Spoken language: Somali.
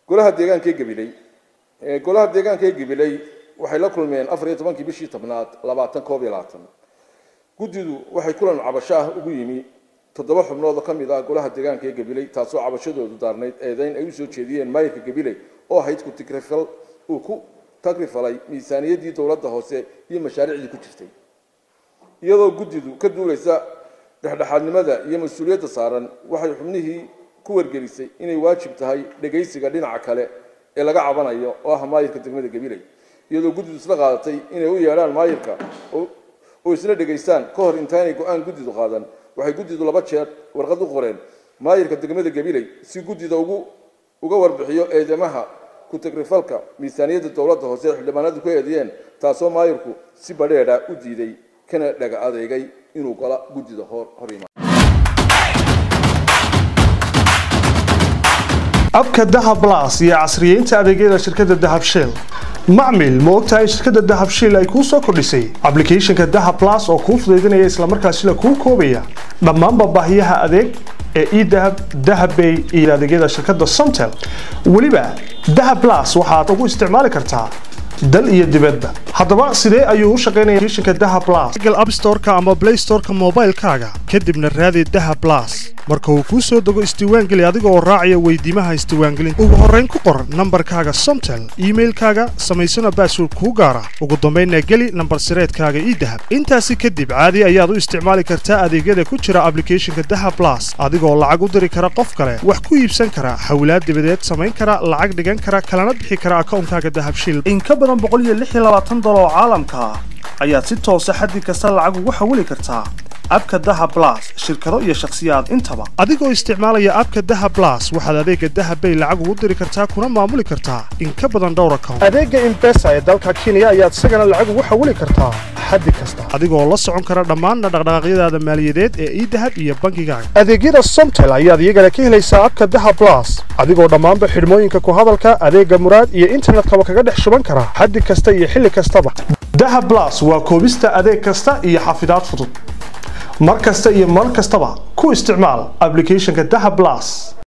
golaha deegaanka ee gabiley golaha deegaanka ee gabiley waxay la kulmeen afar iyo tobankii bishii tobnaad labaatan koob iyo labaatan guddidu waxay kulan cabasho ah ugu yimi toddoba xubnood oo ka mid ah golaha deegaanka ee gabiley taasoo cabashadoodu daarnayd eedayn ay usoo jeediyeen maayirka gabiley oo ahayd ku tigrifal uu ku tagrifalay miisaaniyaddii dowladda hoose iyo mashaariicdii ku jirtay iyadoo guddidu ka duulaysa dhexdhexaadnimada iyo mas-uuliyadda saaran waxay xubnihii ku wargelisay inay waajib tahay dhegaysiga dhinaca kale ee laga cabanayo oo ah maayirka degmada gabiley iyadoo guddidu isla qaadatay inay u yeedhaan maayirka oo isla dhegaystaan ka hor intaanay go-aan guddidu qaadan waxay guddidu laba jeer warqad u qoreen maayirka degmada gabiley si guddida ugu uga warbixiyo eedamaha ku-tagrifalka miisaaniyadda dowladda hoose ee xildhibaanadu ku eediyeen taasoo maayirku si badheedha u diiday kana dhaga adeegay inuu gola guddida hor hor yimaado abka dahab blas iyo casriyeynta adeegyada shirkadda dahab shell macmil ma ogtahay shirkadda dahab shell ay kuu soo kordhisay ablicathonka dahab blas oo kuu fudaydinaya islamarkaasina kuu koobaya dhammaanba baahiyaha adeeg ee edahab dahabbay iyo adeegyada shirkadda somtel weliba dahab blas waxaad ugu isticmaali kartaa dal iyo dibadba haddaba sidee ayuu u shaqaynaya applicationka dahab blas google app store-ka ama play store-ka moobaylkaaga kadibna raadi dahab blas marka uu kuu soo dego isdiiwaangeli adiga oo raacaya weydiimaha isdiiwaangelinta ugu horrayn ku qor nambarkaaga somtel iimailkaaga samaysana baasword kuu gaara ugu dambaynna geli nambar sireedkaaga ii dahab intaasi kadib caadi ayaad u isticmaali kartaa adeegyada ku jira ablicathonka dahab blas adigoo lacag u diri kara qof kale wax ku iibsan kara xawlaad dibadeed samayn kara lacag dhigan kara kalana bixi kara akawnkaaga dahab shil in ka badan boqoliyoaaatan dolar oo caalamka ah ayaad si toosa xaddi kasta lacag ugu xawili kartaa abka daha blas shirkado iyo shakhsiyaad intaba adigoo isticmaalaya abka daha blas waxaad adeega dahabbay lacag ugu diri kartaa kuna maamuli kartaa in ka badan dhowr account adeega imbesa ee dalka kenya ayaad isagana lacag ugu xawili kartaa xaddi kasta adigoo la socon kara dhammaanna dhaqdhaqaaqyadaada maaliyadeed ee idahab iyo bangigaaga adeegyada somtel ayaad iyagana ka helaysaa abka daha blas adigoo dhammaanba xidhmooyinka ku hadalka adeega muraad iyo internetkaba kaga dhex shuban kara xaddi kasta iyo xilli kastaba dahab blas waa koobista adeeg kasta iyo xafidaad fudud mar kasta iyo mar kastaba ku isticmaal ablicathonka dahab blas